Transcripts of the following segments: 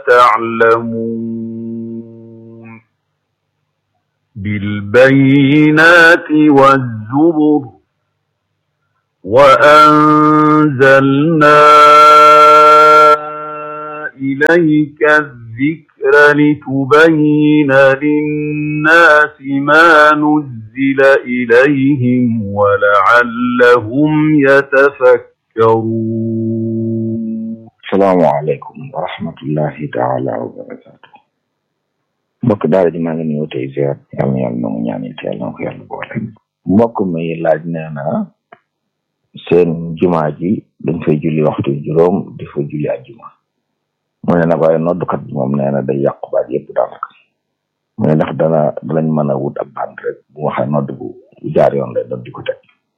تعلمون بالبينات والزبر وأنزلنا إليك الذكر لتبين للناس ما نزل إليهم ولعلهم يتفكرون salaamaaleykum wa rahmatullahi taala wa barakaatu mbokk daara ji maa ngi nuyu tey ziar yàlla na yàlla nangu ñaan it yàlla na ko yàlla boole mbokk mi laaj nee na seen jumaa ji dañ fay julli waxtu juróom di fa julli ajjuma mu ne nag waaye noddukat bi moom nee na day yàqu baat yëpp daanaka mu ne ndax dana danañ mën a wut ab band rek bu waxee nodd bu jaar yoon lay doon di ko teg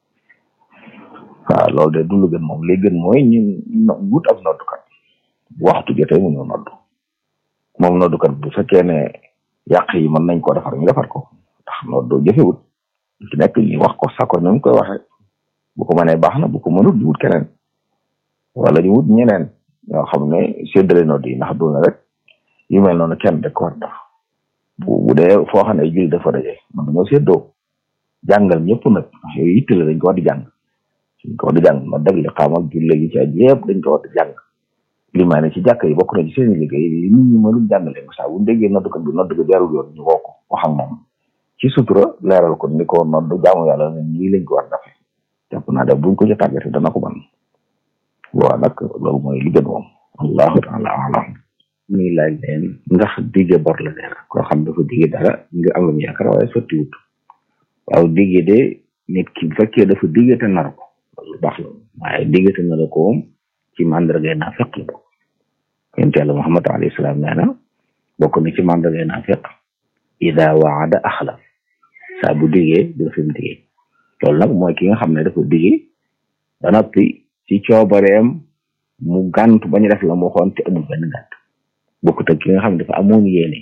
waaw loolu de du lu gën moom li gën mooy ñu wut ab noddukat bu waxtu jotee mu ñëw noddu moom noddukat bu fekkee ne yàq yi mën nañ koo defar ñu defar ko ndax noddu jëfewut ci nekk ñu wax ko sako ni mu koy waxee bu ko mënee baax na bu ko mënut ñu wut keneen wala ñu wut ñeneen ñoo xam ne séddale nodd yi ndax du na rek yu mel noonu kenn de ko war def bu bu dee foo xam ne ay julli dafa daje man dañoo séddoo jàngal ñëpp nag ndax yooyu yitte la dañ ko war di jàng dañ ko war di jàng ma dëgg li xamal julli gi ci aj yëpp dañ ko war di jàng limaane ci jàkk yi bokk na ci seen liggéey li nit ñi mënul jàngale ko saa bu ñu déggee nodd ko bi nodd ko jarul yoon ñu woo ko wax ak moom ci sutura leeral ko ni ko nodd jaamu yàlla ne nii lañ ko war dafe jàpp naa def buñ ko ci tàggate dana ko ban waaw nag loolu mooy li gën moom allahu taala alam muy laaj leen ndax digge bor la neena koo xam dafa digge dara nga am lu mu yaakaar waaye sotti wut waaw digge de nit ki bu fekkee dafa digge te nar ko loolu baax la waaye digge te nar ko moom ci mandargay naa fekk la bokk yonent yàlla Muhammad alayhi salaam nee na bokk na ci mandargay naa fekk ida waada axlaf saa bu diggee du fi mu diggee loolu nag mooy ki nga xam ne dafa diggee ba noppi ci coobareem mu gàntu bañ a def la mu waxoon te amul benn gànt bokkut ak ki nga xam ne dafa amoon yéene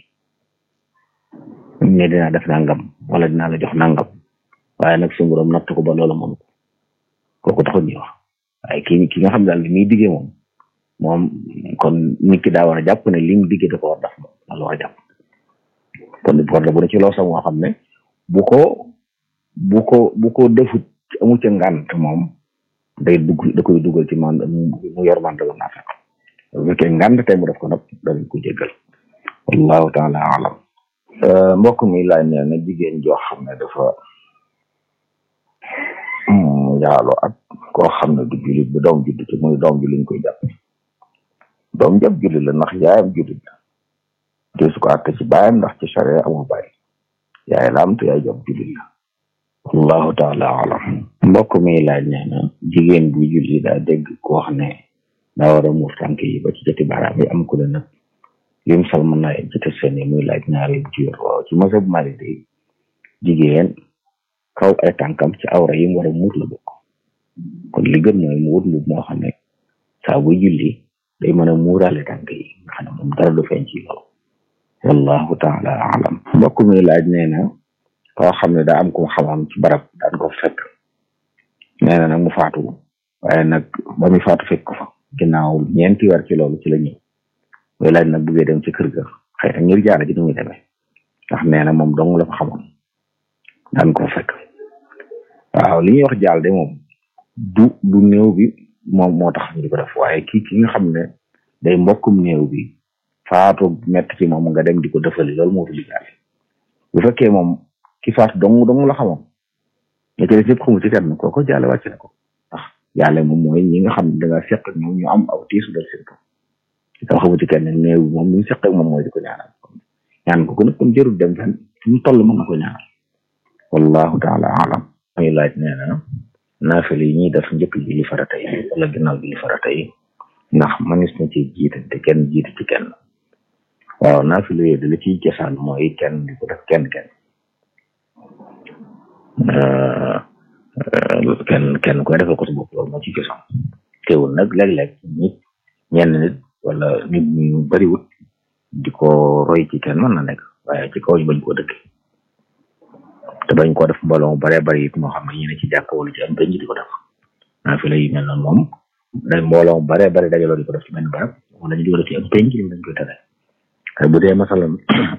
ne dinaa def nangam wala dinaa la jox nangam waaye nag suñu borom natt ko ba loola mënu ko kooku taxul ñuy wax waaye ki ki nga xam daal li muy diggee moom moom kon nit ki daa war a jàpp ne li mu diggee da ko war def moom la war a jàpp kon war la bu ne ci loo sax moo xam ne bu ko bu ko bu ko defut amu ca ngànt moom day dugg da koy dugal ci man mu yor man dala naa fekk bu fekkee ngànt tey mu def ko nag danañ ko jéggal wallahu taala alam mbokk mi laaj nee na jigéen joo xam ne dafa yaaloo ak koo xam ne du jullit bu doom judd ci muy doom ji liñ koy jàpp doom jab jullit la ndax yaayam jullit la te su ko àtte ci baayam ndax ci charia amul baay yaay la am te yaay jab jullit la wallahu taala alam mbokk mi laaj nee na jigéen bu julli daa dégg ko wax ne daa war a muur tànk yi ba ci joti baaraam yi am ku ne nag lim sal mën naa ci te seen yi muy laaj ñaari bu ci yor waaw ci masab Maalik day jigéen kaw ay tànkam ci awra yi mu war a muur la bokk kon li gën mooy mu wut mbub moo xam ne saa buy julli day mën a muuraale tànk yi nga xam ne moom dara du feeñ ci loolu wallahu taala alam mbokk mi laaj nee na koo xam ne daa am ko xamam ci barab daan ko fekk nee na nag mu faatu waaye nag ba muy faatu fekk ko fa ginnaaw ñeenti weer ci loolu ci la ñëw muy laaj nag buggee dem ci kër ga xëy na ngir jaara ji ni muy demee ndax nee na moom dong la fa xamoon daan ko fekk waaw li ñuy wax jaal de moom du du néew bi moom moo tax ñu di ko def waaye kii ki nga xam ne day mbokkum néew bi faatu metti ci moom nga dem di ko defali loolu moo fi diggaale bu fekkee moom ki faatu dong dong la xamoon ña ci def yëpp xamu ci kenn kooko jaale wàcc na ko ndax jaale moom mooy ñi nga xam ne da nga seq ak ñoom ñu am aw tiisu dal seen kaw dama xamu ci kenn néew bi moom li mu seq ak moom mooy di ko ñaanal ñaan ko ko nag kon jërul dem fenn fu mu toll mën na ko ñaanal wallahu taala alam muy laaj nee na naafil yi ñuy def njëkk julli farata yi wala ginnaaw julli farata yi ndax manis na ci jiite te kenn jiite ci kenn waaw naafil yooyu da la ciy cosaan mooy kenn di ko def kenn kenn kenn kenn koy defal ko sa bopp loolu moo ci cosaan teewul nag léeg-léeg nit ñenn nit wala nit ñu bariwut di ko roy ci kenn mën na nekk waaye ci kaw ñu bañ koo dëkk te bañ koo def mbooloo mu baree bari it moo xam ne ñu ne ci jàkk wala ci am penc di ko def naafila yi mel noonu moom dañ mbooloo mu baree bari dajaloo di ko def ci benn barab wala ñu di ko def ci am penc li dañ koy tere waaye bu dee masalan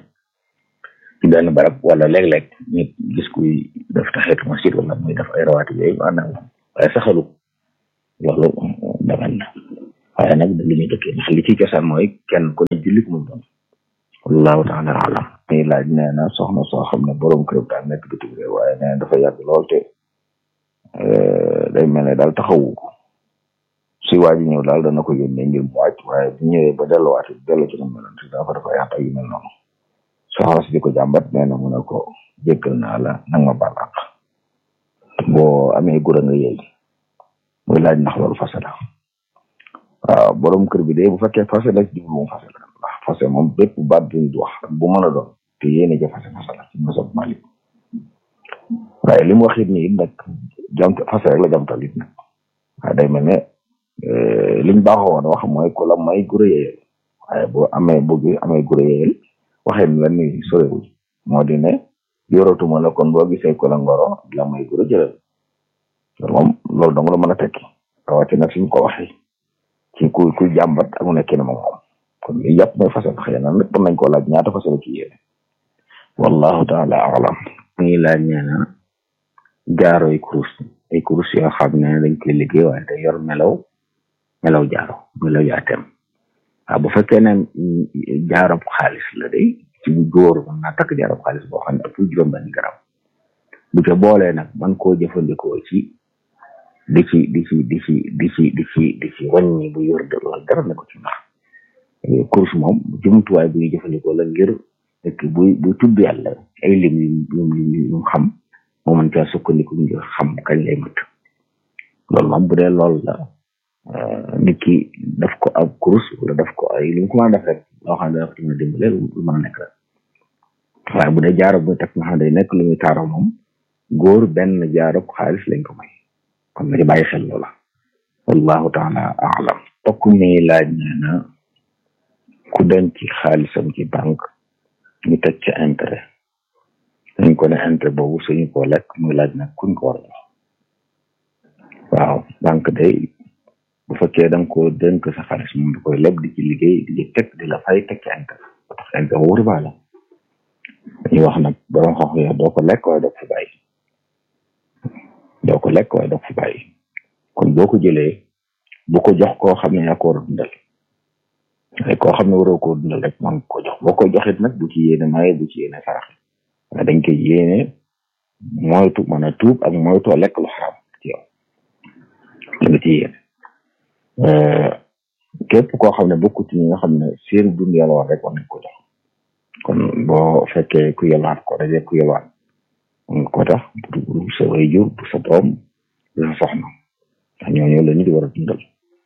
ci benn barab wala léeg-léeg nit gis kuy def taxeetu masjid wala muy def ay rawaati yooyu maanaam waaye saxalu loolu dagan na waaye nag lu ñuy dëkkee ndax li ci cosaan mooy kenn ku ne jullit mu doon wallahu taala alam muy laaj nee na soxna soo xam ne borom kër daal nekk bitim réew waaye nee na dafa yàgg lool te day mel ne daal taxawu ko si waa ji ñëw daal dana ko yónnee ngir mu wàcc waaye bu ñëwee ba delluwaat dellu ci na meloon si dafa dafa yàq ak yu mel noonu soxna si di ko jàmbat nee na mu ne ko jéggal naa la nag ma baal àq boo amee gura nga yëy muy laaj ndax loolu fase la waaw borom kër bi de bu fekkee fase la ci jublu mu fase la ndax fase moom bépp baat bu ñu wax bu mën a doon te yéene ja fase fase la ci masab Malik waaye li mu wax it nii nag jam fase rek la jamtal it nag waaye day mel ne liñ baaxoo woon wax mooy ku la may gura yeyel waaye boo amee bëgg amee gura yeyel waxee ni la ni sorewuñ moo di ne yoratuma la kon boo gisee ku la ngoro la may gura jëlal loolu moom loolu dong la mën a tekki rawatina suñ ko waxee ci ku ku jàmbat ak mu nekkee ne moom moom kon li yàpp mooy fasal xëy na nag mën nañ koo laaj ñaata fasal ci yéene wallahu taala alam ngi laaj nee na jaaro ay kurus ay kurus yoo xam ne dañ koy liggéey waaye day yor melaw melaw jaaro melaw yaatem waaw bu fekkee ne jaaro xaalis la day ci góor mën naa takk jaaro xaalis boo xam ne ëpp juróom benn garam bu ca boolee nag man koo jëfandikoo ci di ci di ci di ci di ci di ci di ci wàññi bu yor de loolu dara ne ko ci ndax course moom jumtuwaay bu ñuy jëfandikoo la ngir fekk bu bu tudd yàlla ay lim yu yu yu xam moo mën caa sukkandiku ngir xam kañ lay mat loolu moom bu dee loolu la nit ki daf ko ab course wala daf ko ay li mu ko mën a def rek loo xam ne dafa mën a dimbale lu mën a nekk rek waaye bu dee jaaro bu teg nga xam ne day nekk lu muy taaroo moom góor benn jaaro xaalis lañ ko may kon na ci bàyyi xel loola wallahu taala alam tokk mi laaj nee na ku denc xaalisam ci banque ñu teg ca intérêt dañ ko ne intérêt boobu suñu ko lekk muy laaj nag kuñ ko war a jox waaw banque day bu fekkee da nga ko dénk sa xaalis moom da koy leb di ci liggéey di ci teg di la fay teg ci intérêt ba tax intérêt boobu riba la dañuy wax nag borom xox ya doo ko lekk waaye doo ko fi bàyyi doo ko lekk waaye doo ko fi bàyyi kon boo ko jëlee bu ko jox koo xam ne yaa ko war a dundal waaye koo xam ne waroo koo dundal rek man ko jox boo ko joxit nag bu ci yéene maye bu ci yéene sarax waaye dañ koy yéene moytu mën a tuub ak moytoo lekk lu xaram ci yow nga ci yéene képp koo xam ne bokku ci ñi nga xam ne seen dund yàlla war rek war nañ ko jox kon boo fekkee ku yelwaan ko dajee ku yelwaan ko tax bu sa waajur bu sa doom bu sa soxna ndax ñooñu la ñu di war a dundal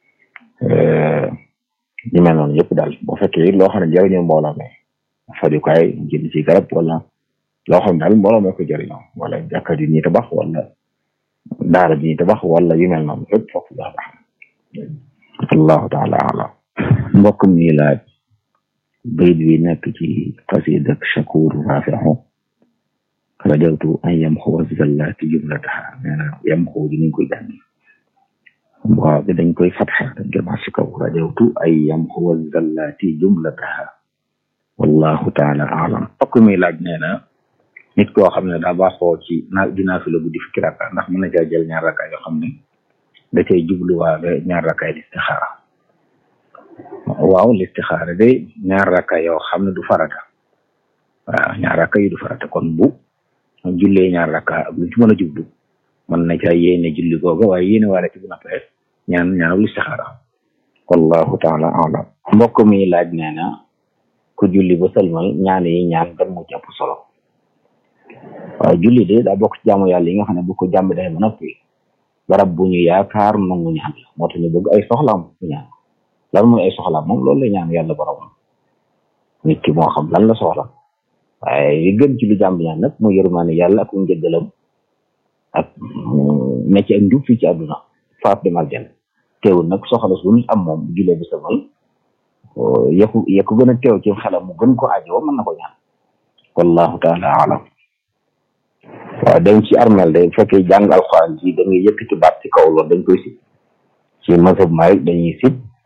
ñu mel noonu yëpp daal boo fekkee loo xam ne jëriñoo mbooloo mi fajukaay jënd ci garab wala loo xam ne daal mbooloo mee ko jëriñoo wala jàkka ji ñuy tabax wala daara ji ñuy tabax wala yu mel noonu yëpp foofu baax baax allahu taala alam mbokk mi laaj bayit bi nekk ci xasida shakur rafihu rajawtu an yamxuwa zallati jumlataha nee na yamxu ji niñ koy jàng waaw bi dañ koy fatxa dañ koy mas ci kaw rajawtu an yamxuwa zallati jumlataha wallahu taala alam mbokk mi laaj nee na nit koo xam ne daa baaxoo ci na dinaa fi la guddi fukki rakka ndax mën na caa jël ñaar rakka yoo xam ne da cay jubluwaale ñaar rakkaay listixaara waaw listixaara de ñaar rakka yoo xam ne du farata waaw ñaar rakka yi du farata kon bu jullee ñaar rakka ak lu ci mën a jublu mën na caa yéene julli googa waaye yéene waale ci bu nappee ñaan ñaanal listixaara wallahu taala alam mbokk mi laaj nee na ku julli ba sëlmal ñaan yi ñaan gan mu ci ëpp solo waaw julli de daa bokk ci jaamu yàlla yi nga xam ne bu ko jàmbi day ba noppi barab bu ñu yaakaar nangu ñaan la moo tax ñu bëgg ay soxlaam bu ñaan lan mooy ay soxlaam moom loolu la ñaan yàlla borom nit ki moo xam lan la soxla waaye li gën ci lu jàmb ñaan nag mu yërmaane yàlla ak njëggalam ak ne ci ak njub fii ci àdduna faat dem aljana teewul nag soxla su nit am moom julee bi samal yeku yeku gën a teew ci xelam mu gën ko ajoo mën na ko ñaan wallahu taala alam waaw dem ci armel day fekkee jàng alxuraan ji da ngay yëkkati baat ci kaw loolu dañ koy sib ci mazhab Maalik dañuy sib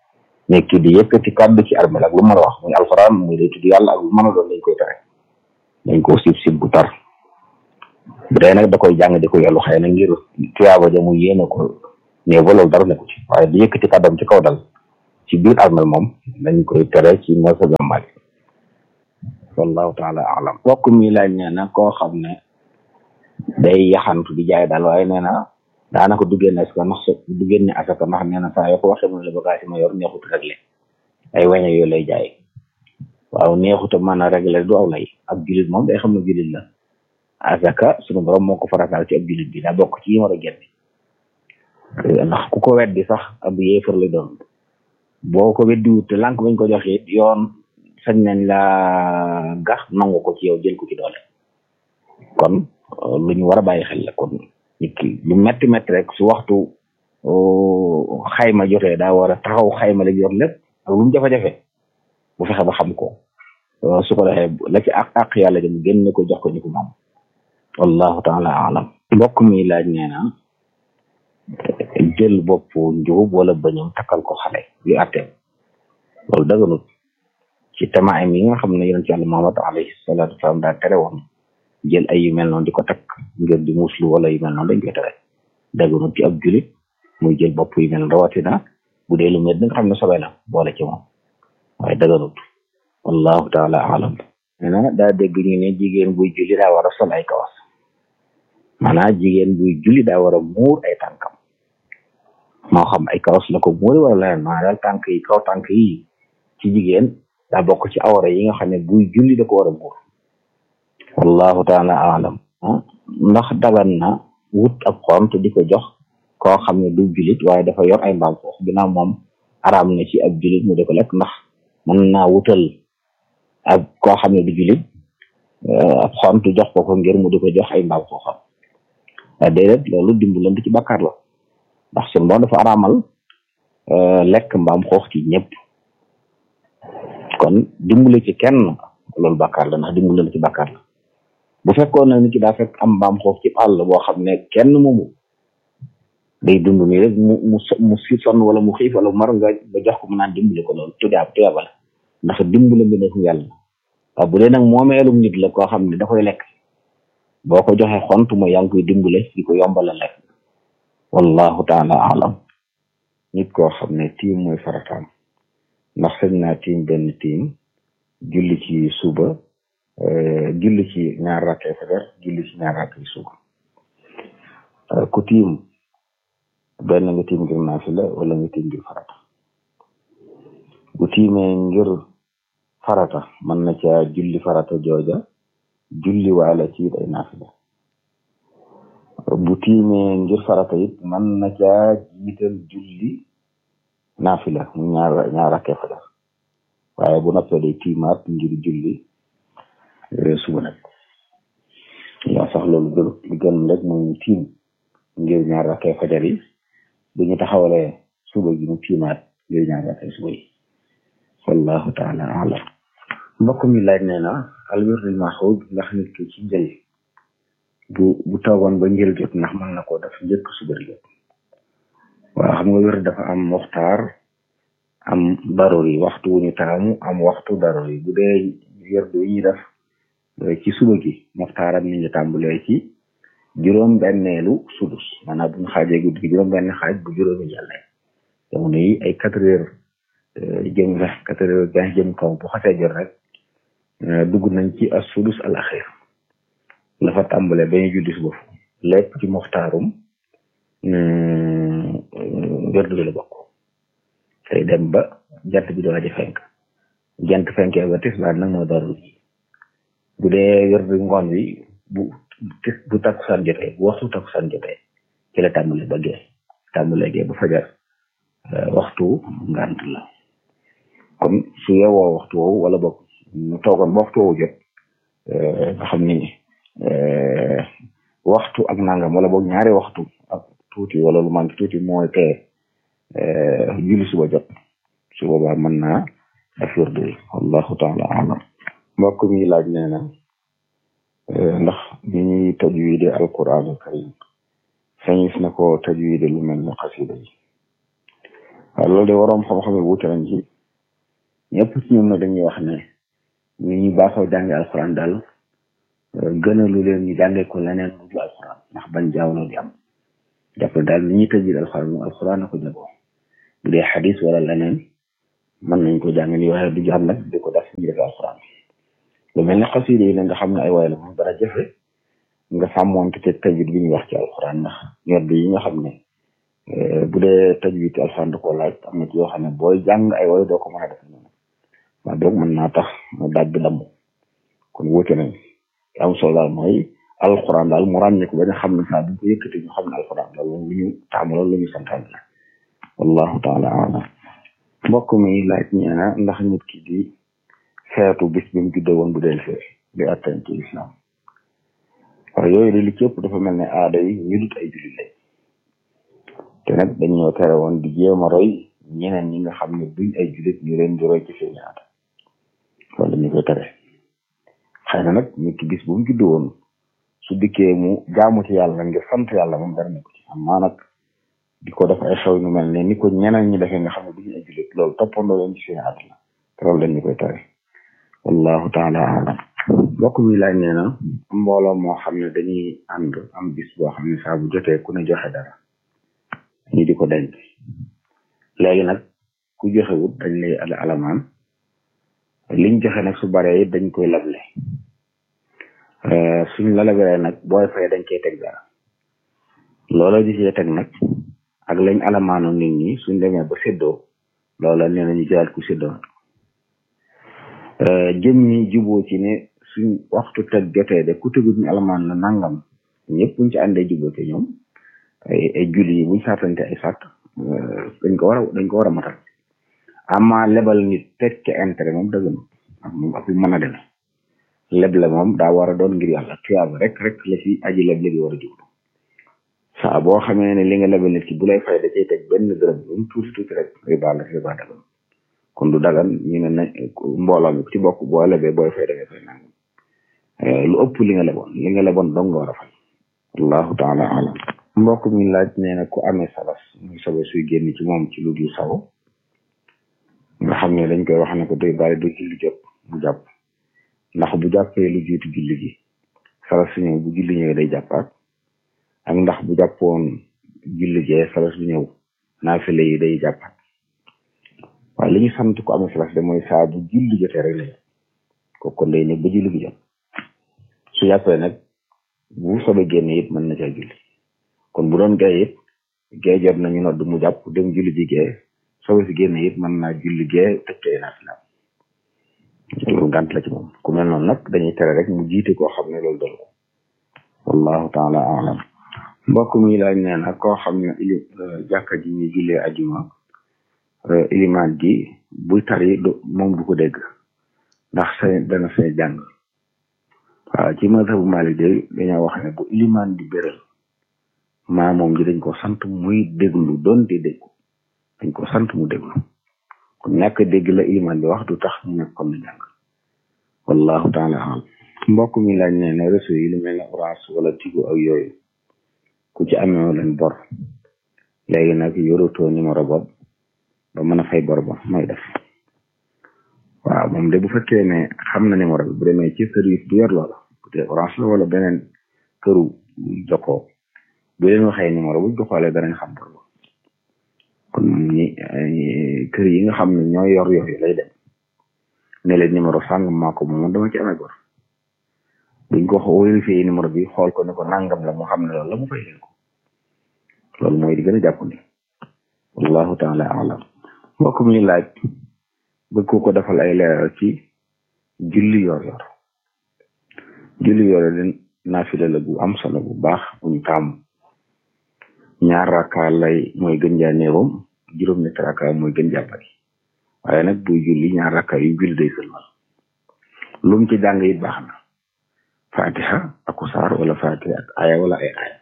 nekk di yëkkati kàddu ci armel ak lu mën a wax muy alxuraan muy day tudd yàlla ak lu mën a doon dañ koy tere dañ koo sib sib bu tar bu dee nag da koy jàng di ko yellu xëy na ngir tuyaaba ja mu yéene ko ne ba loolu dara nekku ci waaye di yëkkati kàddam ci kaw dal ci biir armel moom dañ koy tere ci masa gàmmaali wallahu taala alam mbokk mi laaj nee na koo xam ne day yaxantu di jaay daal waaye nee na daanaka du génne asaka ndax du génne asaka ndax nee na saa yoo ko waxee mu ne la bagage ma yor neexut réglé ay wañe yooyu lay jaay waaw neexut a mën a réglé du aw lay ab julit moom day xam ne julit la asaka sunu borom moo ko farataal ci ab julit bi daa bokk ci yi war a génne ndax ku ko weddi sax ab yéefar la doon boo ko weddi wut te lànk bañ ko joxe yoon sañ nañ la gax nangu ko ci yow jël ko ci doole kon lu ñu war a bàyyi xel la kon nit ki lu metti metti rek su waxtu xayma jotee daa war a taxaw xayma la yor lépp ak lu mu jafe-jafe bu fexe ba xam ko su ko defee la ci àq àq yàlla jëm génne ko jox ko ñu ko moom wallahu taala alam mbokk mi laaj nee na jël bopp njugub wala bañam takkal ko xale yu atteem loolu daganut ci tamaam yi nga xam ne yonent yàlla Muhammad alayhi salaatu wasalaam daa tere woon jël ay yu mel noonu di ko takk ngir di muslu wala yu mel noonu dañ koy tere daganut ci ab julit muy jël bopp yu mel rawatina bu dee lu mel nga xam ne sobe la boole ci moom waaye daganut wallahu taala alam nee na daa dégg ñu ne jigéen buy julli daa war a sol ay kawas maanaam jigéen buy julli daa war a muur ay tànkam moo xam ay kawas la ko muuri wala leneen maanaam daal tànk yi kaw tànk yi ci jigéen daa bokk ci awra yi nga xam ne buy julli da ko war a muur wallahu taala alam ndax dagan na wut ab xont di ko jox koo xam ne du julit waaye dafa yor ay mbaam foofu ginnaaw moom araam na ci ab julit mu di ko lekk ndax mën naa wutal ab koo xam ne du julit ab xont jox ko ko ngir mu di ko jox ay mbaam fooxam waaye déedéet loolu dimbalante ci bàkkaar la ndax sun boom dafa araamal lekk mbaam xoox ci ñëpp kon dimbale ci kenn loolu bàkkaar la ndax dimbale ci bàkkaar la bu fekkoon na nit ki daa fekk am mbaam xoox ci àll boo xam ne kenn moomu day dund nii rek mu mu mu si sonn wala mu xiif wala mu mar nga nga jox ko mu naan dimbale ko loolu tuyaab tuyaaba la ndax dimbale bi nekk yàlla waaw bu dee nag moomeelum nit la koo xam ne da koy lekk boo ko joxe xont mooy yaa ngi koy dimbale di ko yombala lekk wallahu taala alam nit koo xam ne tiim mooy farataam ndax sañ naa tiim benn tiim julli ci suba julli ci ñaar rakkee fajar julli ci ñaar rakkee suba ku tiim benn nga tiim ngir naafila wala nga tiim ngir farata bu tiimee ngir farata mën na caa julli farata jooja julli waala ci it ay naafila bu tiimee ngir farata it mën na caa jiital julli naafila mu ñaar ñaar rakkee fajar waaye bu noppee day tiimaat ngir julli suba nag yaa sax loolu gën li gën rek mooy mu tiim ngir ñaar rakkee fajar yi bu ñu taxawalee suba gi mu tiimaat ngir ñaar rakkee suba yi wallahu taala alam mbokk mi laaj nee na alwirdul maxuud ndax nit ki ci njël bu bu toogoon ba njël jot ndax mën na koo def njëkk suba di jot waaw xam nga wér dafa am muxtaar am daruri waxtu wu ñu taamu am waxtu daruri bu dee wérdu yi ñuy def ci suba gi muxtaaram mi ngi tàmbalee ci juróom benneelu sudus maanaam bu ñu xaajee guddi gi juróom benn xaaj bu juróomi jàllee jamono yi ay quatre heures jëm vingt quatre heures vingt jëm kaw bu xasee jot rek dugg nañ ci as sudus al axir la fa tàmbalee ba ñu julli suba lépp ci muxtaarum wérdu bi la bokk tey dem ba jant bi doo aja fenk jant fenkee ba tisbaar nag moo darul ji bu dee wérdu ngoon wi bu tis bu takkusaan jotee bu waxtu takkusaan jotee ci la tàmbale ba gee tàmbale gee ba fajar waxtu ngant la kon su yewoo waxtu woowu wala bokk mu toogoon ba waxtu woowu jot nga xam ni waxtu ak nangam wala boog ñaari waxtu ak tuuti wala lu manqué tuuti mooy tee julli suba jot su boobaa mën naa def wérdu yi wallahu taala alam mbokk mi laaj nee na ndax bi ñuy tajwide alquran al karim sañis na ko tajwide lu mel ni xasida yi waaw loolu de waroom xam-xam yi wuute nañ ci ñëpp ci ñoom na dañuy wax ne ñu ñu baaxoo jànge alxuraan daal gënalu leen ñu jàngee ko leneen lu dul alxuraan ndax bañ jaawloo di am jàpp daal ni ñuy tëjee alxuraan moom alxuraan na ko jagoo bu dee xadis wala leneen mën nañ ko jàng ni waxee du jàng nag di ko def ñu def alxuraan lu mel ne xasida yi nga xam ne ay waay la moom dara jafe nga sàmmoonte te tajwid bi ñuy wax ci alxuraan ndax ñor bi yi nga xam ne bu dee tajwid alxuraan da koo laaj am na ci yoo xam ne booy jàng ay way doo ko mën a def noonu waa boog mën naa tax daaj bi damm kon wóote nañ am solo daal mooy alxuraan daal mu ràññee ko ba nga xam ne saa bu ko yëkkati ñu xam ne alxuraan loolu lu ñu taamu loolu lu ñu santaan la wallahu taala alam mbokk mi laaj ñee na ndax nit ki di xeetu bis bi mu juddoo woon bu del fee di atteen ci islam waaw yooyu de li ci ëpp dafa mel ne aada yi ñu dut ay jullit lañ te nag dañ ñoo tere woon di jéem a roy ñeneen ñi nga xam ne duñ ay jullit ñu leen di roy ci seen aada loolu dañu koy tere xëy na nag nit ki bis bu mu juddoo woon su dikkee mu jaamu ci yàlla ngir sant yàlla moom dara nekk ci amaa nag di ko def ay xew ñu mel ne ni ko ñeneen ñi defee nga xam ne duñu ay jullit loolu toppandoo leen ci seen aada la te loolu dañu koy tere wallahu taala alam mbokk mi laaj nee na mbooloo moo xam ne dañuy ànd am bis boo xam ne saa bu jotee ku ne joxe dara ñu di ko denc léegi nag ku joxewut dañ lay al alamaan liñ joxe nag su baree it dañ koy lable suñ la laberee nag booy fay dañ koy teg dara loola di cee teg nag ak lañ alamaano nit ñi suñ demee ba séddoo loola nee nañu jëlaat ku séddoo jëm ñi juboo ci ne suñ waxtu teg jotee de ku tegut ñu alamaan la nangam ñëpp buñ ci àndee juboo ci ñoom ay ay julli yi buñ saatante ay sàtt dañ ko war a dañ ko war a matal ama lebal nit teg ca intérêt moom dëgg na ak moom ak mën a deme leble moom daa war a doon ngir yàlla tuyaaba rek rek la ci aji leble gi war a jublu saa boo xamee ne li nga lebal nit ki bu lay fay da cay teg benn dërëm lu mu tuuti tuuti rek riba la riba dagan kon du dagan ñu ne na mbooloo mi ci bokk boo lebee booy fay da ngay fay nangam lu ëpp li nga leboon li nga leboon dong nga war a fay allahu taala alam mbokk mi laaj nee na ku amee sabas muy sabas suy génn ci moom ci lu dul saw nga xam ne dañ koy wax ne ko day bàyyi du julli jot mu jàpp ndax bu jàppee lu jiitu julli gi sabas su ñëw bu julli ñëwee day jàppaat ak ndax bu jàppoon julli jee sabas bu ñëw naafile yi day jàppaat waaye li ñu sant ko amee sabas de mooy saa bu julli jotee rek la kooku kon day nekk ba julli gi jot su jàppee nag bu soobee génne it mën na caa julli kon bu doon gay it gay jot nañu nodd mu jàpp dem julli ji gee soobee si génne it mën naa julli gee tëj tey naa fi loolu ngànt la ci moom ku mel noonu nag dañuy tere rek mu jiite koo xam ne loolu dal ko wallahu taala alam mbokk mi laaj nee na koo xam ne ili jàkka ji ñu jullee ajuma ilimaan ji buy tari moom du ko dégg ndax sa dana say jàng waaw ci mazhabu Maalik de dañoo wax ne bu ilimaan di béral maa moom ji dañ ko sant muy déglu doon di déggu dañ ko sant mu déglu kon ñàkk dégg la ilimaan bi wax du tax ñu nekk comme ni jàng wallahu taala alam mbokk mi laaj ne ne réseau yi lu mel ne orange wala tigo ak yooyu ku ci amee leen bor léegi nag yorutoo numéro bopp ba mën a fay bor ba mooy def waaw moom de bu fekkee ne xam na numéro bi bu demee ci service bu yor loola peut-être orange la wala beneen këru jokkoo bu leen waxee numéro buñ ko xoolee danañ xam bor ba kon ñi kër yi nga xam ne ñoo yor yooyu lay dem ne leen numéro sàngam maa ko moom dama ci amee bor buñ ko vérifié numéro bi xool ko ne ko nangam la mu xam ne loolu la mu fay leen ko loolu mooy di gën a jàpp ni wallahu taala alam mbokk mi laaj bëgg ko ko defal ay leeral ci julli yor yor julli yor yor naafila la bu am solo bu baax bu ñu taamu ñaar rakka lay mooy gën jaa néewam juróom ñetti rakka mooy gën jaa bari waaye nag buy julli ñaar rakka yu julli day sëlmal lu mu ci jàng it baax na fatiha ak saar wala fatiha ak aya wala ay aya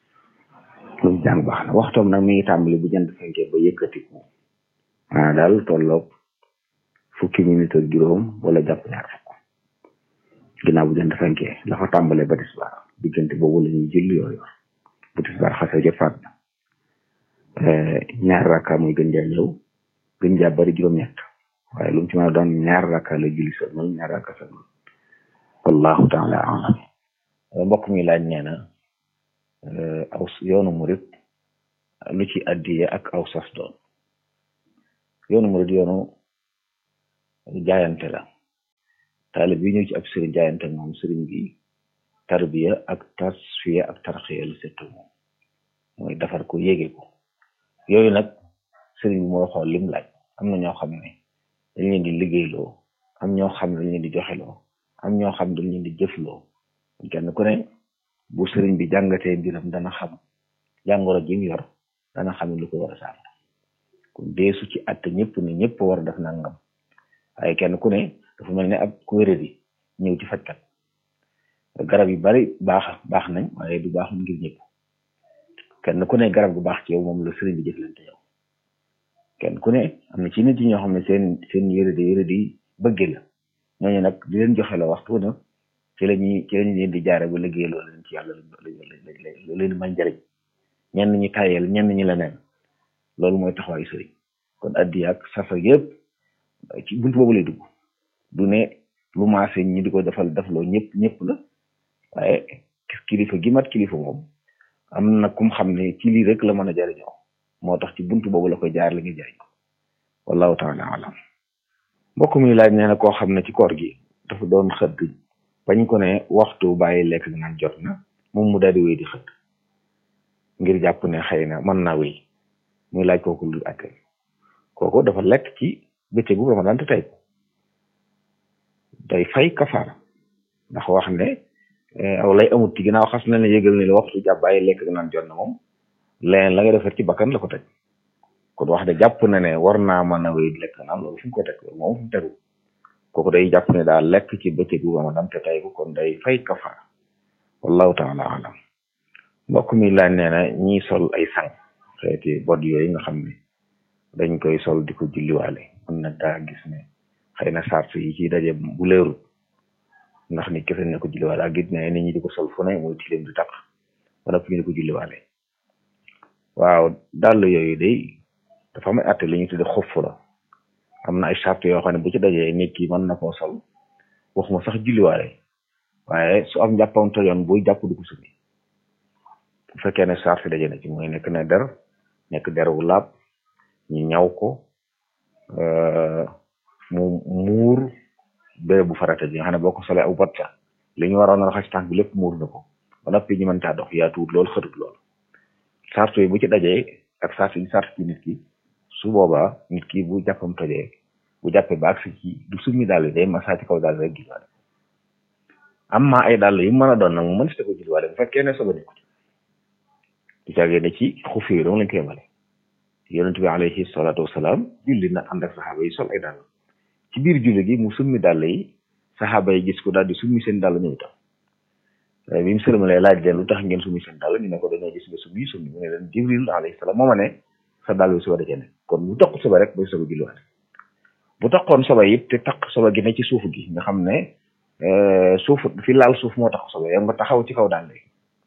lu mu jàng baax na waxtoom nag mi ngi tàmbali bu jant fenkee ba yëkkatiku ah daal tolloog fukki minute ak juróom wala jàpp ñaar fukk ginnaaw bu jant fenkee la fa tàmbalee ba tisbaar diggante boobu la ñuy julli yoo yor bu tisbaar xasee jot faat na ñaar rakka muy gën jaa ñëw gën jaa bari juróom-ñett waaye lu mu ci mën a doon ñaar rakka la julli sëlmal ñaar rakka sëlmal wallahu taala alam mbokk mi laaj nee na aw yoonu murit lu ci addiye ak aw sas doon yoonu murit yoonu jaayante la taalib bi ñëw ci ab sëriñ jaayante moom sëriñ bi tarbiya ak tasfiya ak tarxiya la settu moom mooy defar ko yéege ko yooyu nag sëriñ bi mooy xool lim laaj am na ñoo xam ne dañ leen di liggéeyloo am ñoo xam ne dañ leen di joxeloo am ñoo xam ne dañ leen di jëfloo kenn ku ne bu sëriñ bi jàngatee mbiram dana xam jàngoro ji mu yor dana xam lu ko war a saafara kon deesu ci att ñëpp ne ñëpp war a def nangam waaye kenn ku ne dafa mel ne ab ku wéradi ñëw ci fajkat garab yu bari baax baax nañ waaye du baax ngir ñëpp kenn ku ne garab gu baax ci yow moom la sëriñ bi jëflante yow kenn ku ne am na ci nit yi ñoo xam ne seen seen yërëdi yërëdi bëgge la ñooñu nag di leen joxe la waxtu na ci la ñuy ci la ñu leen di jaare ba liggéey loolu leen ci yàlla lu leen man njariñ ñenn ñi tayel ñenn ñi leneen loolu mooy taxawaayu sëriñ kon addi ak safa yëpp ci buntu boobu lay dugg du ne lu maase ñi di ko defal defloo ñëpp ñëpp la waaye kilifa gi mat kilifa moom am na kum xam ne ci lii rek la mën a jariñoo moo tax ci buntu boobu la koy jaar la ngi jariñ wallahu taala alam mbokk mi laaj nee na koo xam ne ci koor gi dafa doon xëdd bañ ko ne waxtu bàyyi lekk naan jot na moom mu daal di wéy di xëdd ngir jàpp ne xëy na mën naa wéy muy laaj kooku lu atte kooku dafa lekk ci bëccëgu ramadan te tey day fay kafaara ndax wax ne aw lay amut ci ginnaaw xas na ne yëgal ne la waxtu jàpp bàyyi lekk naan jot na moom leneen la nga defar ci bakkan la ko teg kon wax de jàpp na ne war naa mën a wéy lekk naan loolu fu mu ko teg loolu moom fu mu tegu kooku day jàpp ne daal lekk ci bëccëgu ramadan te tey ko kon day fay kafaara wallahu taala alam mbokk mi laaj nee na ñiy sol ay sang xeeti bod yooyu nga xam ne dañ koy sol di ko julliwaale mën na daa gis ne xëy na sart yi ci daje bu leerul ndax nit kese ne ko julliwaale ak gis ne nit ñi di ko sol fu ne muy tilim di taq wala fu ñu di ko julliwaale waaw dàll yooyu day dafa am ay atte li ñu tudde xof la am na ay sart yoo xam ne bu ci dajee nit ki mën na koo sol waxuma sax julliwaale waaye su am jàppam tojoon buy jàpp du ko summi bu fekkee ne sart daje na ci mooy nekk na der nekk der wu laab ñu ñaw ko mu muur béréb bu farata ji nga xam ne boo ko solee aw bat sa li ñu waroon a raxas tànk bi lépp muur na ko ba noppi ñu mën caa dox yaa tuut loolu xëtut loolu sart yi bu ci dajee ak sart yi sart ci nit ki su boobaa nit ki bu jàppam tojee bu jàppee ba agsi ci du summi daal day masaa ci kaw daal rek gis am ma ay dàll yu mën a doon nag mu mën si ko julliwaale bu fekkee ne soba nekku ci caagee ne ci xufi yi dong lañ koy yemale yonent bi alayhi salaatu wasalaam julli na ànd ak saxaaba yi sol ay dàll ci biir julli gi mu summi dàll yi saxaaba yi gis ko daal di summi seen dàll ñëw tam bi mu sëlmalee laaj leen lu tax ngeen summi seen dàll ñu ne ko dañoo gis nga summi summi mu ne leen jibril alayhi salaam moo ma ne sa dàll bi suba da ne kon bu toq soba rek bay soba julliwaale bu toqoon soba it te taq soba gi ne ci suuf gi nga xam ne suuf fi laal suuf moo tax sobe yow nga taxaw ci kaw daal léegi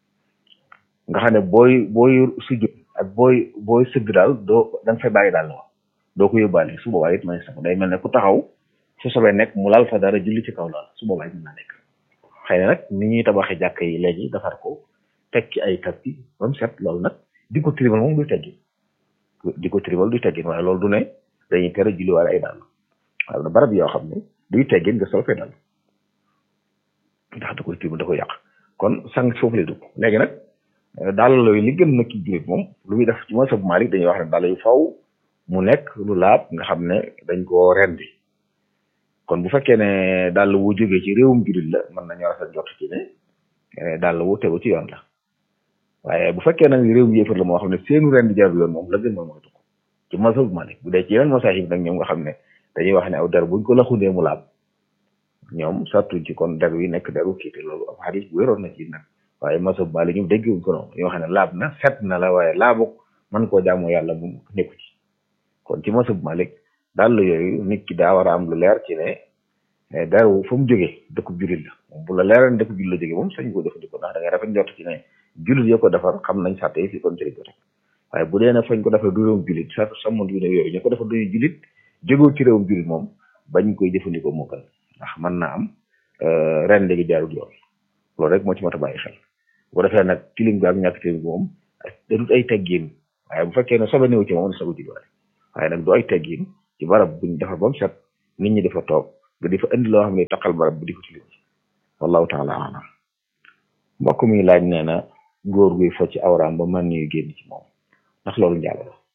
nga xam ne booy booy sujud ak booy booy sëgg daal doo da nga fay bàyyi daal wax doo ko yóbbaale su boobaa it may sax day mel ne ku taxaw su sobee nekk mu laal fa dara julli ci kaw laal su boobaa it mën naa nekk xëy na nag ni ñuy tabaxee jàkk yi léegi defar ko teg ci ay tapis ba mu set loolu nag di ko tribal moom du teggin di ko tribal du teggin waaye loolu du ne dañuy tere julliwaale ay daal waaye barab yoo xam ne duy teggin nga sol fee daal ndax da koy tiim da koy yàq kon sang foofu lay dugg léegi nag daal yooyu li gën nag ci jullit moom lu muy def ci masab Malik dañuy wax ne daal yu faw mu nekk lu laab nga xam ne dañ koo rendi kon bu fekkee ne daal wu jógee ci réewum jullit la mën nañoo rafet jot ci ne daal wu tegu ci yoon la waaye bu fekkee nag réewum yéefar la moo xam ne seenu rendi jarul yoon moom la gën moom mooy dugg ci masab Malik bu dee ci yeneen masaahib nag ñoom nga xam ne dañuy wax ne aw der buñ ko laxundee mu laab ñoom sartu ci kon der wi nekk deru kiite loolu ab xadis bu wéroon na ci nag waaye masab Maalik ñu déggewuñ ko noonu ñoo xam ne laab na set na la waaye laabu man koo jaamoo yàlla mu nekku ci kon ci masab Maalik daal yooyu nit ki daa war a am lu leer ci ne deru fa mu jógee dëkkub jullit la moom bu la leeral dëkkub jullit la jógee moom sañ koo jëfandikoo ndax da ngay rafet njort ci ne jullit ya ko defar xam nañ sàtte yi fi kon jëriñ ko rek waaye bu dee na fañ ko defee du réewum jullit sa sàmm du ne yooyu ñu ko defee duñu jullit jógoo ci réewum jullit moom bañ koy jëfandikoo moo gën ndax mën naa am ren léegi jaarul yoon loolu rek moo ci mat a bàyyi xel bu ko defee nag tilim bi ak ñàkk tilim bi moom da dut ay teggin waaye bu fekkee ne sobe néew ci moom ne sobe ji doole waaye nag du ay teggin ci barab buñ defar ba mu set nit ñi dafa toog nga di fa indi loo xam ne taqal barab bi di ko tilim wallahu taala alam mbokk mi laaj nee na góor guy fo ci awraam ba man yu génn ci moom ndax loolu njaalo la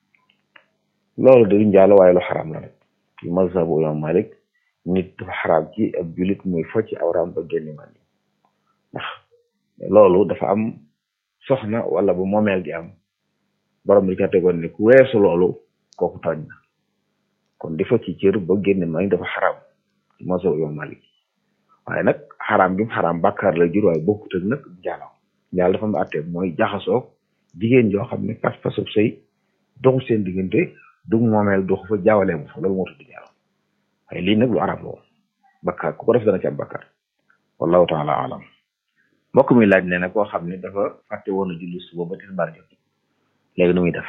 loolu de njaalo waaye lu xaraam la rek ci mazhabu imam malik nit dafa xaraam ci ab julit muy fo ci awraam ba génn man yi ndax loolu dafa am soxna wala bu moomeel gi am borom bi ca tegoon ne ku weesu loolu kooku tooñ na kon di fo ci cër ba génn man dafa xaraam ci mazhabu imam malik waaye nag xaraam gi mu xaraam bàkkaar la jur waaye bokkut ak nag njaalo njaalo dafa am àtte mooy jaxasoo jigéen joo xam ne pas-pasub sëy doxu seen diggante du moomeel doxu fa jaawalee mu fa loolu moo tudd njaalo waaye lii nag lu arab la woon bakkaar ku ko def dana ci am bakkaar wallahu taala alam mbokk mi laaj ne na koo xam ne dafa fàtte woon a julli suba ba tisbaar jot léegi nu muy def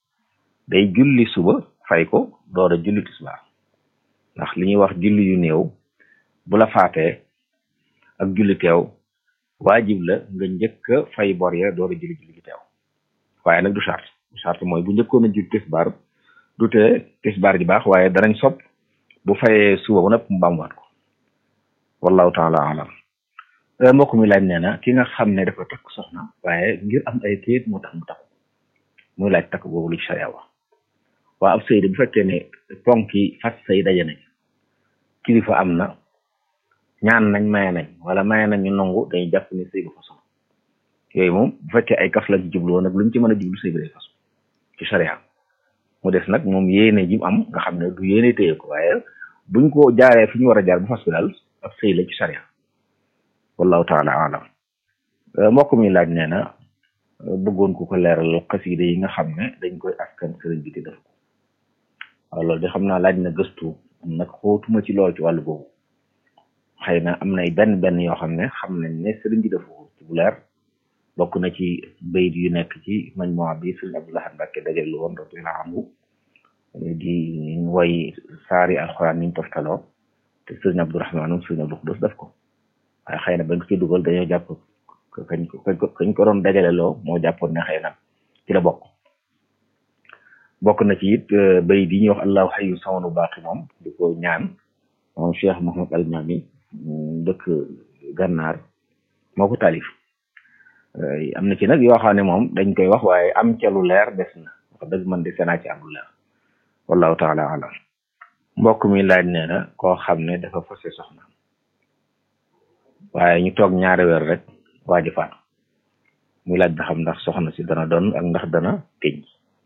day julli suba fay ko door a julli tisbaar ndax li ñuy wax julli yu néew bu la faatee ak julli teew waajib la nga njëkk a fay bor ya door a julli julli gi teew waaye nag du charte du charte mooy bu njëkkoon a julli tisbaar du tee tisbaar ji baax waaye danañ sopp bu fayee suba ba nëpp mu baamuwaat ko wallahu taala alam mbokk mi laaj nee na ki nga xam ne dafa takk soxna waaye ngir am ay kayit moo tax mu takk muy laaj takk boobu lu ci sariya wax waa ab sëy de bu fekkee ne ponk yi fas sëy daje nañ kilifa am na ñaan nañ maye nañ wala maye nañ ñu nangu dañuy jàpp ne sëy ba façon yooyu moom bu fekkee ay kaf la ci jublu woon nag lu ñu ci mën a jublu sëy bi day façon ci sariya mu des nag moom yéene ji mu am nga xam ne du yéene téye ko waaye buñ ko jaaree fi ñu war a jaar bu fas bi daal ab sëy la ci sariya wallahu taala alam mbokk mi laaj nee na bëggoon ku ko leeral xasida yi nga xam ne dañ koy askan sëriñ bi di def ko waaw loolu de xam naa laaj na gëstu nag xootuma ci lool ci wàllu boobu xëy na am nay benn benn yoo xam ne xam nañ ne sëriñ bi def ko ci bu leer bokk na ci bayit yu nekk ci majmuwa bi sëriñ Abdoulaye Mbacke dajal lu woon radiyallahu anhu di woy saari alxuraan niñ toftaloo te sëriñ Abdourahmaan sëriñ Abdou Xudus def ko waaye xëy na bañ ko ci dugal dañoo jàpp kañ ko kañ ko doon dajale loo moo jàppoon ne xëy na ci la bokk bokk na ci it bayit yi ñuy wax allahu xayu samanu baaqi moom di ko ñaan moom Cheikh Mouhamad Almami dëkk gànnaar moo ko taalif am na ci nag yoo xam ne moom dañ koy wax waaye am ca lu leer des na wax dëgg man de senaa ci am lu leer wallahu taala alam mbokk mi laaj nee na koo xam ne dafa fase soxna waaye ñu toog ñaari weer rek waaji faatu muy laaj ba xam ndax soxna si dana doon ak ndax dana tëj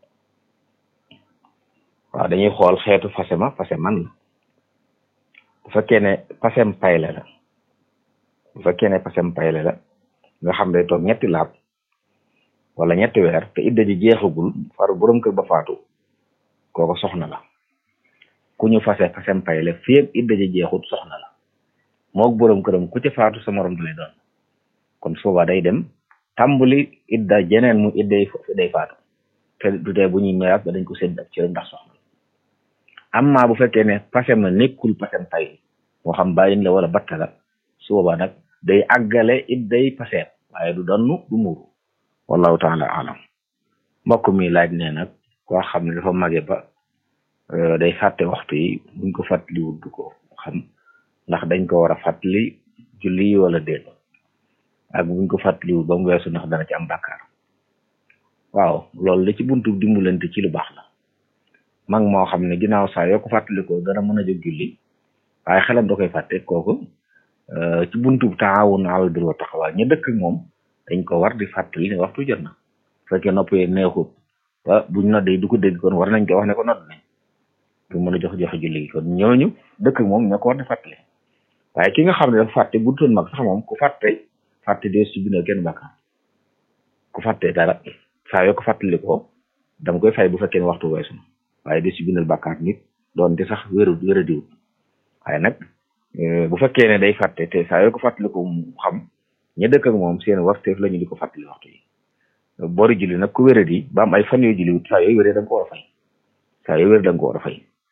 waaw dañuy xool xeetu fase ma fase man la bu fekkee ne pasem payle la bu fekkee ne pasem payle la nga xam ne toog ñetti laab wala ñetti weer te idda ji jeexagul far borom kër ba faatu kooko soxna la ku ñu fase pasem payle fii ak idda ji jeexut soxna la moog borom këram ku ci faatu sa morom du lay doon kon su boobaa day dem tàmbali idda jeneen mu idday day faatu te du tee bu ñuy miraas ba dañ ko sédd ak cëram ndax soxna amma bu fekkee ne pasem na nekkul pasem pay moo xam bàyyin la wala batta la su boobaa nag day àggale it day paseem waaye du donnu du muuru wallahu taala alam mbokk mi laaj ne nag koo xam ne dafa mage ba day fàtte waxtu yi buñ ko fàttaliwut du ko xam ndax dañ ko war a fàttali julli wala déet ak buñ ko fàttaliwut ba mu weesu ndax dana ci am bàkkaar waaw loolu la ci buntu dimbalante ci lu baax la mag moo xam ne ginnaaw saa yoo ko fàttalikoo dana mën a jóg julli waaye xelam da koy fàtte kooku ci buntu taawun alal birri wa taqwa ñu dëkk ak moom dañ ko war di fàttali ne waxtu jot na bu fekkee nopp yee neexut ba buñ noddee du ko dégg kon war nañ ko wax ne ko nodd nañ pour mën a jox joxe julli gi kon ñooñu dëkk ak moom ñoo ko war di fàttali waaye ki nga xam ne dafa fàtte bu doon mag sax moom ku fàtte fàtte dee su bindal kenn bàkkaar ku fàtte dara saa yoo ko fàttali ko dama koy fay bu fekkee ne waxtu weesu na waaye dee su bindal bàkkaar nit doonte sax wéru wéra diwut waaye nag bu fekkee ne day fàtte te saa yoo ko fàttali ko mu xam ña dëkk ak moom seen warteef la ñu di ko fàttali waxtu yi boori julli nag ku wéradi ba am ay fan yoo julli wut saa yooyu wéree da nga ko war a fay saa yooyu wéree da nga ko war a fay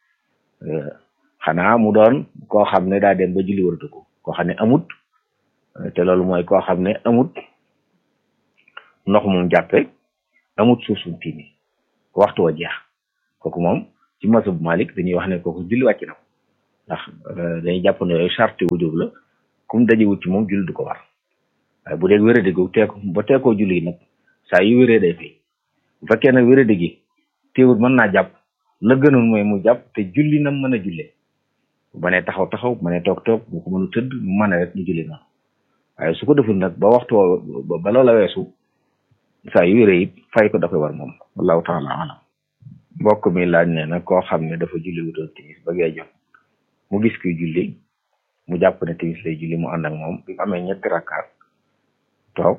xanaa mu doon koo xam ne daa dem ba julli waratu ko koo xam ne amut te loolu mooy koo xam ne amut ndox moom jàppe amut suuf suñ tiimi waxtu wa jeex kooku moom ci masab Malik dañuy wax ne kooku julli wàcc na ko ndax dañuy jàpp ne yooyu charte wujub la kum dajewut ci moom julli du ko war waaye bu dee wéradi gu teeko ba teekoo julli nag saa yu wéree day fay bu fekkee nag wéradi gi teewut mën naa jàpp la gënoon mooy mu jàpp te julli na mën a jullee bu mënee taxaw taxaw bu mënee toog toog bu ko mënu tëdd mu mën a rek ñu julli noonu waaye su ko deful nag ba waxtu ba loola weesu saa yu wéree it fay ko da koy war moom wallahu taala alam mbokk mi laaj ne nag koo xam ne dafa julli wutoon timis ba gee jot mu gis kuy julli mu jàpp ne timis lay julli mu ànd ak moom bi mu amee ñetti rakkaat toog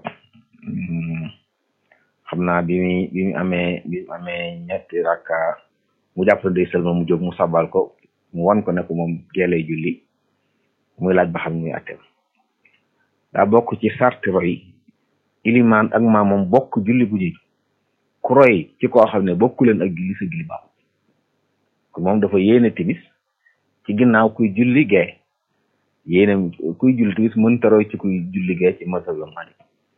xam naa bi mu bi mu amee bi mu amee ñetti rakka mu jàpp ne day sëlma mu jóg mu sabal ko mu wan ko ne ko moom gee lay julli muy laaj ba xam muy attem daa bokk ci sarti roy ilimaan ak maa moom bokk julli bu ñuy ku roy ci koo xam ne bokku leen ak julli sa julli baaxul ku moom dafa yéene timis ci ginnaaw kuy julli gee yéene kuy julli timis mënta roy ci kuy julli gee ci masab Maalik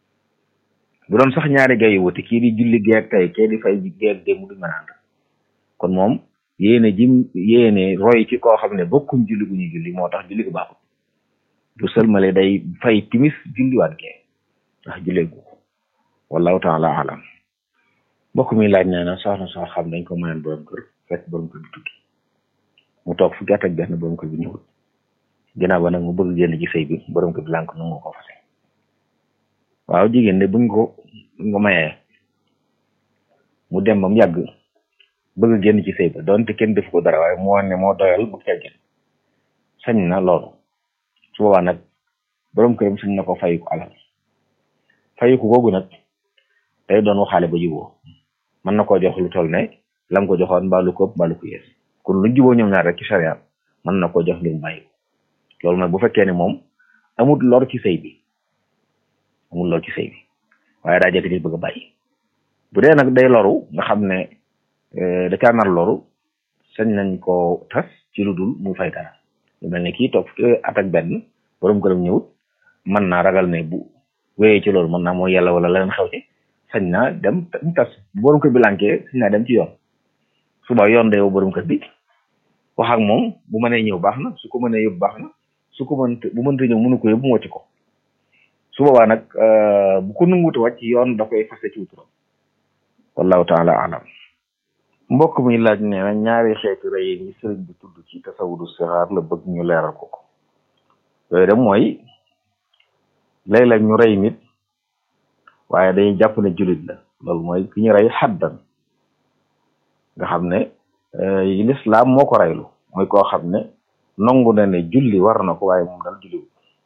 bu doon sax ñaari gay yu wuti kii di julli geeg tey kii di fay geeg démb du mën a ànd kon moom yéene jim yéene roy ci koo xam ne bokkuñ julli gu ñuy julli moo tax julli gu baaxul bu sëlmale day fay timis julliwaat gee ndax jullee gu wallahu taala alam mbokk mi laaj nee na soxna soo xam dañ ko mayoon borom kër fekk borom kër bi tukki mu toog fukki at ak benn borom kër bi ñëwul ginnaaw ba nag mu bëgg génn ci sëy bi borom kër bi lànk nu nga ko fase waaw jigéen de buñ ko buñ ko mayee mu dem ba mu yàgg bëgg génn ci sëy ba donte kenn def ko dara waaye mu wane ne moo doyal bu ca génn sañ na loolu su boobaa nag borom këram sañ na ko fayu ko alal fayu ko googu nag day doon waxaale ba juboo mën na koo jox lu toll ne lam ko joxoon mbaalu ko mbaalu ko yees kon lu juboo ñoom ñaar rek ci charia mën na koo jox ngir mu bàyyi loolu nag bu fekkee ne moom amut lor ci sëy bi amul lor ci sëy bi waaye daa jekk di bëgg a bàyyi bu dee nag day loru nga xam ne da caa nar loru sañ nañ koo tas ci lu dul mu fay dara lu mel ne kii toog at ak benn borom këram ñëwut mën naa ragal ne bu wéyee ci loolu mën naa mooy yàlla wala leneen xew ci sañ naa dem mu tas borom kër bi lànkee sañ naa dem ci yoon suba yoon day woo borom kër bi wax ak moom bu mënee ñëw baax na su ko mënee yóbbu baax na su ko mënta bu mënta ñëw mënu ko yóbbu mu wàcc ko su boobaa nag bu ko nanguute wàcc yoon da koy fase ci wuturam wallahu taala alam mbokk mi laaj nee na ñaari xeeti rey yi sëriñ bi tudd ci tasawudu sixaar la bëgg ñu leeral ko ko yooyu dem mooy léeg-léeg ñu rey nit waaye dañuy jàpp ne jullit la loolu mooy ki ñu rey xaddan nga xam ne yi lislaam moo ko reylu mooy koo xam ne nangu na ne julli war na ko waaye moom dal julli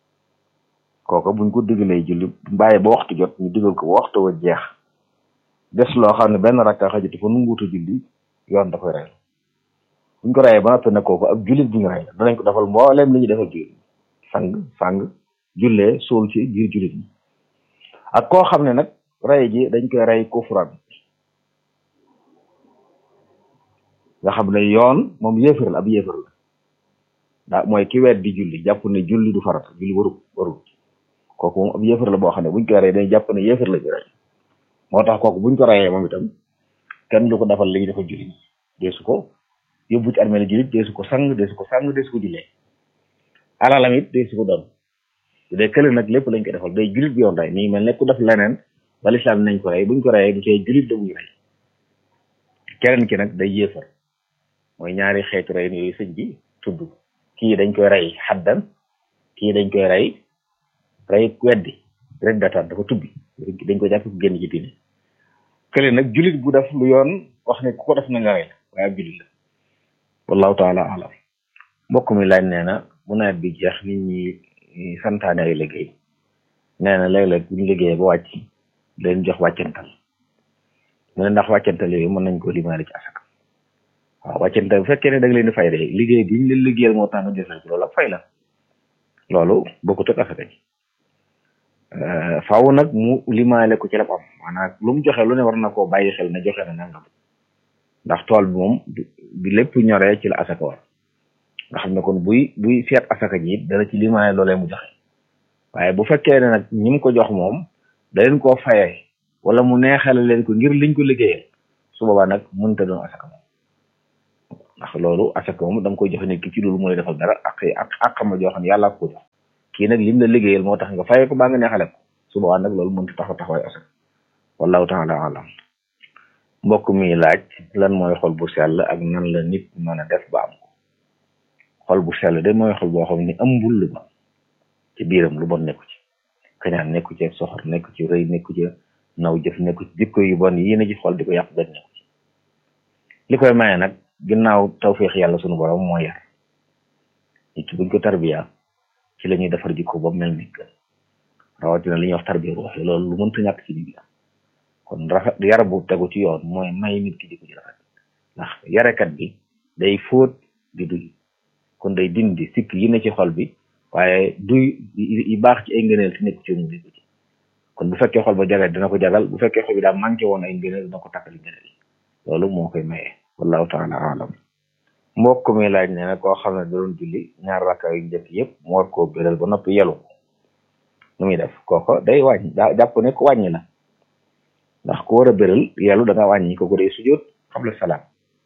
kooku buñ ko digalee julli bàyyi ba waxtu jot ñu digal ko ba waxtu wa jeex des loo xam ne benn rakka xajatu fa nunguutu julli yoon da koy rey buñ ko reyee ba noppi ne kooku ab jullit bu ñu rey danañ ko defal mbooleem li ñu defal jullit sang sang jullee suul ci biir jullit ñi ak koo xam ne nag rey ji dañ koy rey kufran nga xam ne yoon moom yéefar la ab yéefar la daa mooy ki weet di julli jàpp ne julli du farata julli waru warul kooku moom ab yéefar la boo xam ne buñ ko rey dañ jàpp ne yéefar la ñu rey moo tax kooku buñ ko reyee moom itam kenn du ko defal li ñu defal julli deesu ko yóbbu ci armée jullit deesu ko sang deesu ko sang deesu ko jullee alalam it deesu ko doon su dee kële nag lépp lañ ko defal day jullit bi yoon rey nii mel ne ku def leneen ba lislaam nañ ko rey buñ ko reyee du tee jullit da buñu rey keneen ki nag day yéefar mooy ñaari xeetu rey yooyu sëñ bi tudd kii dañ koy rey xaddan kii dañ koy rey rey weddi rek dataan dafa tubbi dañ ko jàpp ku génn ci diine kële nag jullit bu def lu yoon wax ne ku ko def na nga rey la waaye ab jullit la wallahu taala alam mbokk mi laaj nee na bu nawet bi jeex nit ñi santaane ay liggéey nee na léeg-léeg buñ liggéeyee ba wàcc leen jox wàccantal mu ne ndax wàccantal yooyu mën nañ ko limaale ci asaka waaw wàccantal bu fekkee ne da nga leen di fay de liggéey bi ñu leen liggéeyal moo tax nga jël ko loolu ak fay la loolu bokkut ak asaka ji faaw nag mu limaale ko ci la am maanaam lu mu joxe lu ne war na koo bàyyi xel ne joxe na nangam ndax tool bi moom bi lépp ñoree ci la asaka war nga xam ne kon buy buy seet asaka ji it dana ci limaale loolee mu joxe waaye bu fekkee ne nag ñi mu ko jox moom da leen koo fayee wala mu neexale leen ko ngir liñ ko liggéeyee su boobaa nag mënta doon asaka moom ndax loolu asaka moom da nga koy joxe nit ki ci loolu mu lay defal dara ak ak ak xam joo xam ne yàlla ko jox kii nag lim la liggéeyal moo tax nga fayee ko baa nga neexale ko su boobaa nag loolu mënta taxaw taxawaay asaka wallahu taala alam mbokk mi laaj lan mooy xol bu sell ak nan la nit mën a def ba am ko xol bu sell de mooy xol boo xam ni ëmbul lu bon ci biiram lu bon nekku ci kañaan nekku ci soxor nekku ci rëy nekku ci naw jëf nekku ci jikko yu bon yi ne ci xol di ko yàq benn nekku ci li koy maye nag ginnaaw tawféex yàlla sunu borom moo yar nit ki buñ ko tarbiya ci la ñuy defar jikko ba mel ni gën rawatina li ñuy wax tarbiya ruux yi loolu lu mënta ñàkk ci nit la kon rafet yar bu tegu ci yoon mooy may nit ki jikko ji rafet ndax yarekat bi day fóot di duy kon day dindi sikk yi ne ci xol bi waaye duy yi baax ci ay ngëneel te nekk ci mu dégg ci kon bu fekkee xol ba jagal dina ko jagal bu fekkee xol bi daa manqué woon ay ngëneel dina ko takkali ngëneel loolu moo koy maye wallahu taala alam mbokk mi laaj ne na koo xam ne da doon julli ñaar rakka yu njëkk yëpp mu war koo béral ba noppi yelu nu muy def kooko day wàññi daa jàpp ne ko wàññi la ndax ku war a béral yelu da nga wàññi kooku day sujjóot xabla salaam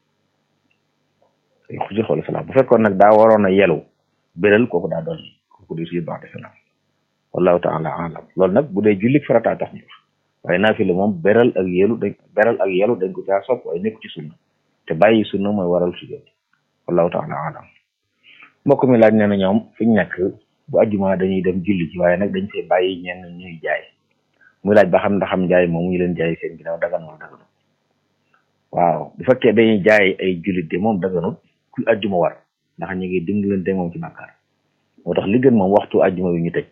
day sujjóot xabla salaam bu fekkoon nag daa waroon a yelu béral kooku daa doon kooku day sujjóot ba'da salaam wallahu taala alam loolu nag bu dee julli farata tax ñu wax waaye naafila moom beral ak yelu dañ beral ak yelu dañ ko caa sopp waaye nekku ci sunna te bàyyi sunna mooy waral sujjóot wallahu taala alam mbokk mi laaj nee na ñoom fi ñu nekk bu ajjuma dañuy dem julli ci waaye nag dañ fay bàyyi ñenn ñuy jaay muy laaj ba xam ndax xam jaay moom ñu leen jaay seen ginnaaw dagan wala daganut waaw bu fekkee dañuy jaay ay jullit de moom daganut ku ajjuma war ndax ñu ngi dimbalante moom ci bàkkaar moo tax li gën moom waxtu ajjuma wi ñu tëj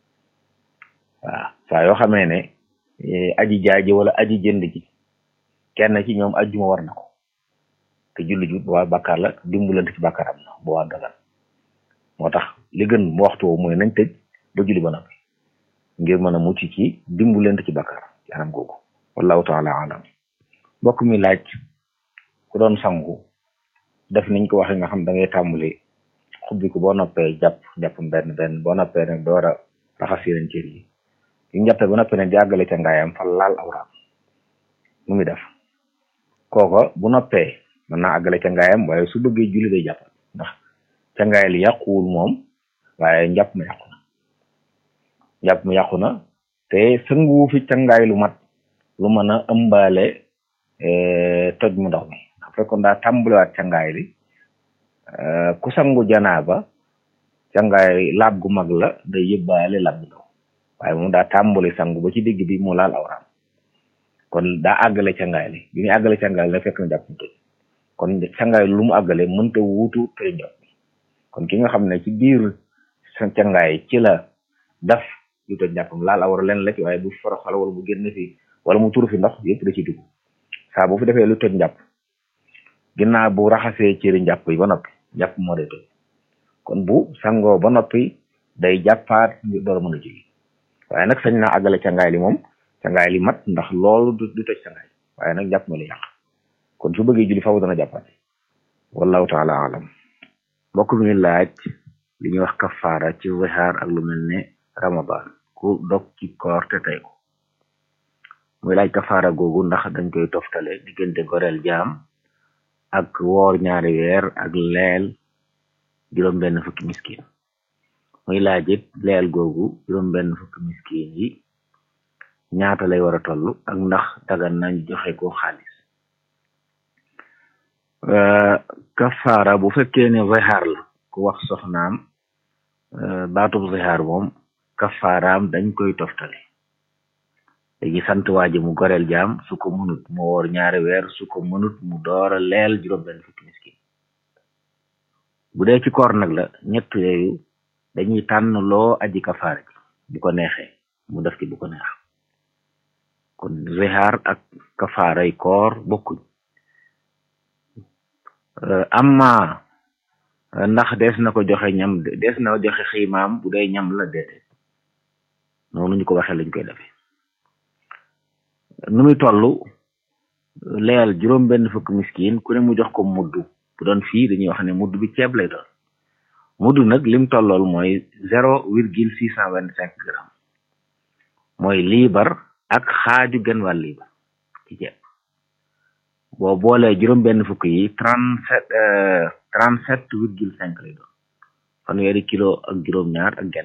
waaw saa yoo xamee ne aji jaay ji wala aji jënd ji kenn ci ñoom ajjuma war na ko te julli ju waa bàkkaar la dimbalante ci bàkkaar am na bu waa dagan moo tax li gën mu waxtu woowu mooy nañ tëj ba julli ba noppi ngir mën a mucc ci dimbalante ci bàkkaar ci anam googu wallahu taala alam mbokk mi laaj ku doon sangu def niñ ko waxee nga xam da ngay tàmbali xubbi ko boo noppee jàpp jàpp benn benn boo noppee nag door a raxas yeneen cër yi yu njàppee ba noppee nag di àggale ca ngaayam fa laal awraam nu muy def kooko bu noppee mën naa àggale ca ngaayam waaye su bëggee julli day jàpp ndax ca ngaay li yàquwul moom waaye njàpp ma yàqu na njàpp ma yàqu na te sënguwu fi ca ngaay lu mat lu mën a ëmbaale toj mu ndox mi ndax fekkoon daa tàmbaliwaat ca ngaay li ku sangu janaaba ca ngaay laab gu mag la day yëbbaale laab gu ndaw waaye moom daa tàmbali sangu ba ci digg bi mu laal awraam kon daa àggale ca ngaay li bi muy àggale ca ngaay li fekk na jàpp mu tëj kon cangaay lu mu àggale mënta wuutu tëj njàpp kon ki nga xam ne ci biir sa cangaay ci la daf lu tëj njàppam laal awra leen la ci waaye bu foroxal wala bu génn fi wala mu turu fi ndox yëpp da ci dugg saa bu fi defee lu tëj njàpp ginnaaw bu raxasee cëri njàpp yi ba noppi njàpp moo day tëj kon bu sangoo ba noppi day jàppaat ngir door a mën a julli waaye nag sañ naa àggale cangaay li moom cangaay li mat ndax loolu du du tëj cangaay waaye nag jàpp ma li yàq kon su bëggee julli faaw dana jàppaat wallahu taala alam mbokk mi laaj li ñuy wax kafaara ci zihaar ak lu mel ne ramadan ku dog ci koor te tey ko muy laaj kafaara googu ndax dañ koy toftale diggante goreel jaam ak woor ñaari weer ak leel juróom benn fukki miskin muy laaj it leel googu juróom benn fukki miskin yi ñaata lay war a toll ak ndax dagan nañ joxe ko xaalis kafaara bu fekkee ne zihaar la ku wax soxnaam baatub zihaar moom kafaaraam dañ koy toftale léegi sant waa ji mu goreel jaam su ko mënut mu woor ñaari weer su ko mënut mu door a leel juróom benn fukki miskin bu dee ci koor nag la ñett yooyu dañuy tànn loo aji kafaara ji bu ko neexee mu def ci bu ko neex kon zihaar ak kafaaray koor bokkuñ amma ndax des na ko joxe ñam des na joxe xiimaam bu dee ñam la déedéet noonu ñu ko waxee lañ koy defee nu muy toll leyal juróom benn fukk miskin ku ne mu jox ko mudd bu doon fii dañuy wax ne mudd bi ceeb lay doon mudd nag lim tollool mooy zéro virgule six cent vingt cinq grammes mooy liibar ak xaaju genn wàll liibar ci ceeb boo boolee juróom benn fukk yi trente sept trente sept virgule cinq lay doon fanweeri kilo ak juróom ñaar ak genn